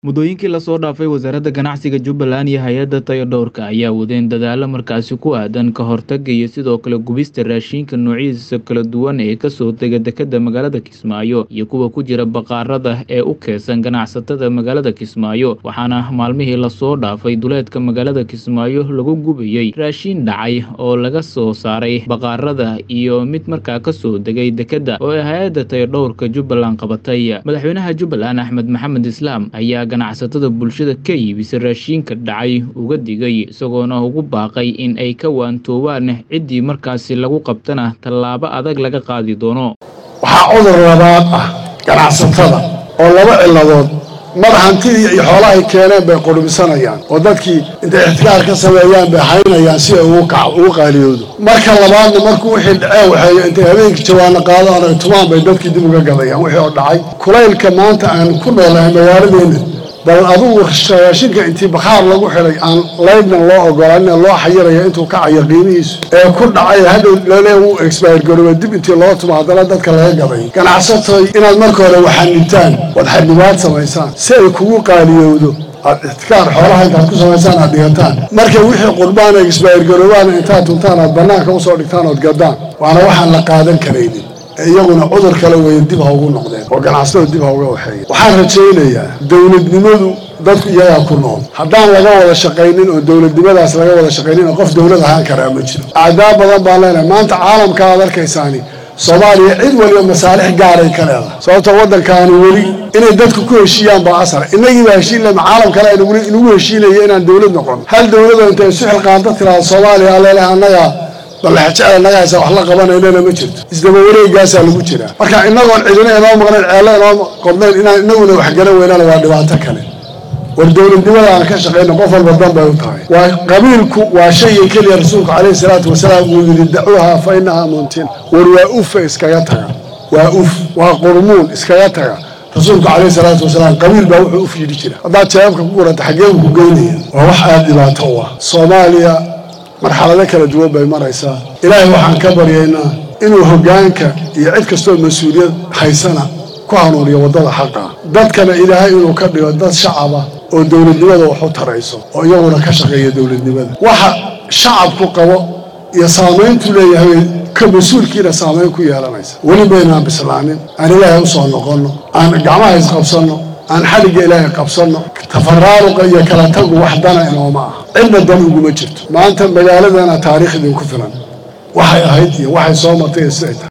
Muddooyinkii la soo dhaafay, Wasaaradda Ganacsiga Jubbaland iyo hay'adda Tayadhowrka ayaa wadeen dadaallo markaasi ku aadan ka hortagga iyo sidoo kale gubista raashinka noocyadiisa kala duwan ee ka soo dega dekedda magaalada Kismaayo iyo kuwa ku jira bakhaarada ee u keedsan ganacsatada magaalada Kismaayo waxaana maalmihii la soo dhaafay duleedka magaalada Kismaayo lagu gubayay raashin dhacay oo laga soo saaray bakhaarada iyo mid markaa ka soo degay dekedda oo ay hay'adda Tayadhowrka Jubbaland qabatay madaxweynaha Jubbaland Axmed Maxamed Islaam ayaa ganacsatada bulshada ka iibisa raashinka dhacay uga digay isagoona ugu baaqay in ay ka waantoobaan ciddii markaasi lagu qabtana tallaabo adag laga qaadi doono waxaa cudur labaad ah ganacsatada oo laba ciladood mar hantidii iyo xoolaha ay keeneen bay qurbisanayaan oo dadkii intay ixtikaar ka sameeyaan bay haynayaan si ay ugu qaaliyoodo marka labaadna markuu wixii dhacee waxeeyo intay habeenkii jawaano qaadaan ay tumaan bay dadkii dib uga gadayaan wixii oo dhacay kulaylka maanta aan ku noolahay magaaladeena bal adugu raashinka intii bakhaar lagu xidhay aan laydnan loo ogolaanin loo xayiraya intuu kacayo qiimihiisu ee ku dhacay hadhow lale uu expire garooba dib intii loo tumo haddana dadka laga gaday ganacsatoy inaad marka hore waxanibtaan waad xanibaad samaysaan si ay kugu qaaliyowdo aad ixtikaar xoolaha intaad ku samaysaan aad dhigataan marka wixii qurbaan ay expire garoobaana intaad tuntaan aad bannaanka usoo dhigtaan ood gaddaan waana waxaan la qaadan karaynin iyaguna cudur kale weeye dib ha ugu noqdeen oo ganacsatada dib ha uga waxeeya waxaan rajaynayaa dowladnimadu dadku iyagaa ku nool haddaan laga wada shaqaynin oo dowladnimadaas laga wada shaqaynin oo qof dowlad ahaan karaa ma jiro acdaa badan baan leenahay maanta caalamka aad arkaysaani soomaaliya cid waliba masaalix gaaray ka leedahay sababtoo waddankaani weli inay dadku ku heshiiyaan baa asara innagii baa heshiin lema caalam kale inagu heshiinaya inaan dowlad noqon hal dowladoo intay isu xilqaanta tiraada soomaaliya aleeleh annagaa ballaxjecel nagahaysa wax la qabanaynana ma jirto isdaba wareegaasaa lagu jiraa marka inagoon cidina inoo maqnayn ceello inoo qodnayn inaan inaguna waxgaran weynana waa dhibaato kale war dowladnimada aan ka shaqayno qof walba dan bay u tahay waa qabiilku waa shayga keliya rasuulku calayhi salaatu wasalaam uu yidhi dacuuha fa inahaa muntin war waa ufa iskaga taga waa uf waa qurmuun iskaga taga rasuulku calayhi salaatu wasalaam qabiil baa wuxuu uf yidhi jira haddaad jawaabka ku guranta xaggee ku geynaya waa wax aada dhibaato u ah soomaaliya marxalado kala duwan bay maraysaa ilaahay waxaan ka baryaynaa inuu hoggaanka iyo cid kastoo mas-uuliyad haysana ku hanuuniyo waddada xaqa dadkana ilaahay inuu ka dhigo dad shacaba oo dowladnimada wax u tarayso oo iyaguna ka shaqeeya dowladnimada waxa shacabku qabo iyo saamayntu leeyahay ka mas-uulkiina saamayn ku yeelanaysa weli baynaan bislaanin aan ilaahay usoo noqonno aan gacmaha isqabsanno aan xaligga ilaahay qabsanno tafaraaruqa iyo kala tagu wax dana inooma ah cidna dan uguma jirto maanta magaaladana taariikh idinku filan waxay ahayd iyo waxay soo martay iyo siday tahay